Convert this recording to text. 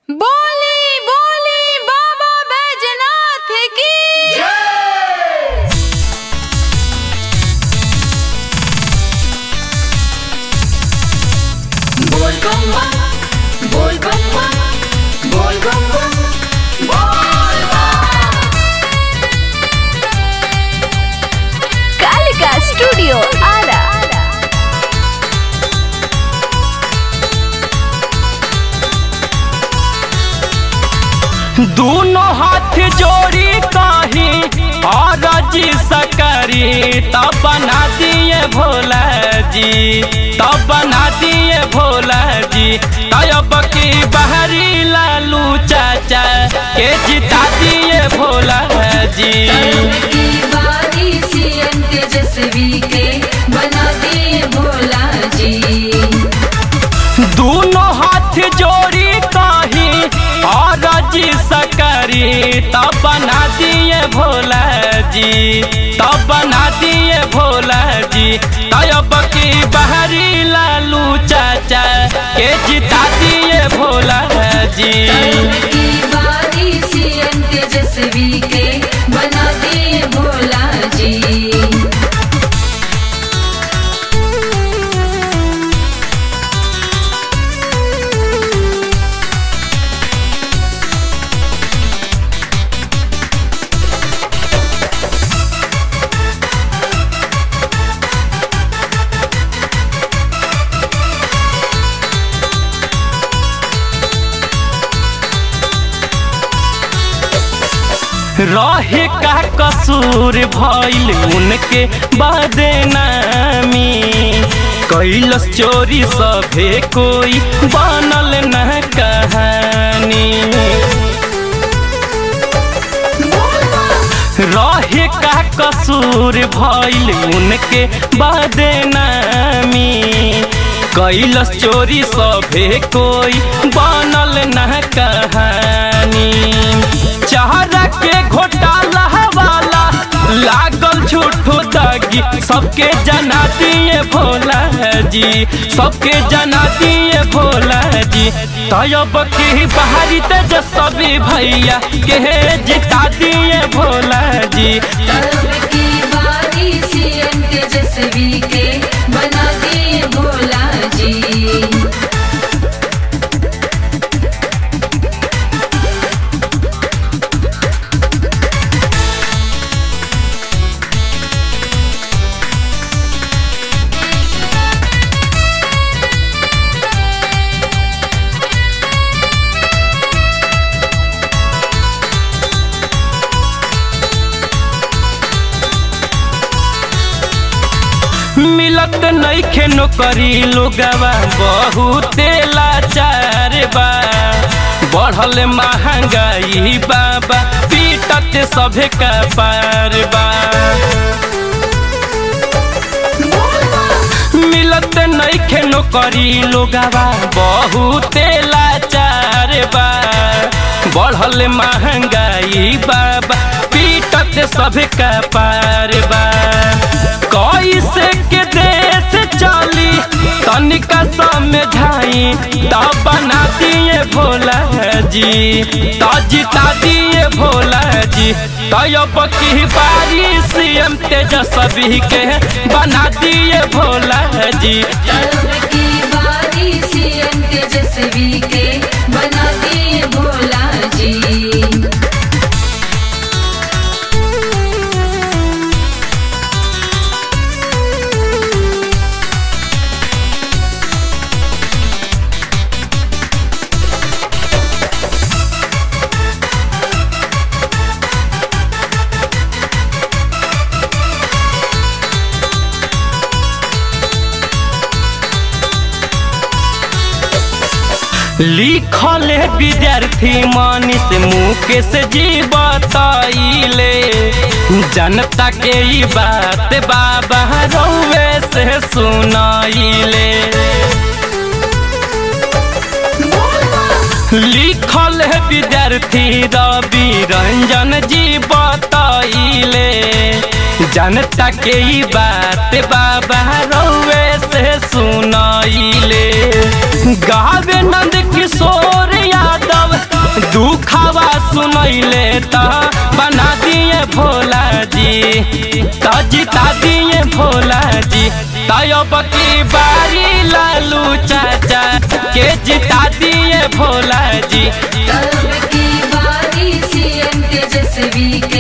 बोली बोली बाबा बैजनाथ की बोल बम बम बोल बम बम बोल बम बम बोल बम कालिका स्टूडियो आरा दोनों हाथ जोड़ी कही और जी सकरी तब बना दिए भोला जी तब बना दिए भोला जी तब की बहरी लालू चाचा के जिता दिए भोला जी की बारी सीएम तेजस्वी के बना दिए भोला जी दोनों हाथ जोड़ी कही और जी सकरी तब बना दिए भोला जी तब बना दिए भोला जी तब की बहरी लालू चाचा के जिता दिए भोला जी की बारी सीएम तेजस्वी के बना दिए भोला जी रहे का कसूर भइल उनके बदनामी कैलस चोरी सभे कोई बनल न कहानी रहे का कसूर भइल उनके बदनामी कैलस चोरी सभे कोई बनल न कहानी चाहरा के घोटाला वाला लागल झूठो दागी सबके जना दिए भोला जी सबके जना दिए भोला जी तयब की बाहरी तेजस्वी भैया के जिता दिए भोला जी तब की बारी सीएम तेजस्वी के बना दिए भोला जी मिलत नइखे नौकरी लोगवा बहुते लाचार बा बढ़ल महंगाई बाबा पीटत सभे का पार बा मिलत नइखे नौकरी लोगवा बहुते लाचार बा बढ़ल महंगाई बाबा पीटत सभे का पार बा कैसे के देश चली तनिका समझाई तब बना दिए भोला जी तो जिता दिए भोला जी तब की बारी सीएम तेजस्वी के बना दिए भोला जी तब की बारी सीएम तेजस्वी के बना दिए भोला जी लिखल है विद्यार्थी मनीष मुकेश जी बताइले जनता के ई बात बाबा रउए से सुनाइले लिखल है विद्यार्थी रवि रंजन जी बताइले जनता के ई बात बाबा रउए से सुनाइले गावे नंद किशोर यादव तो जिता दिए भोला जी तब की बारी लालू चाचा के जिता दिए भोला जी तब की बारी सीएम तेजस्वी के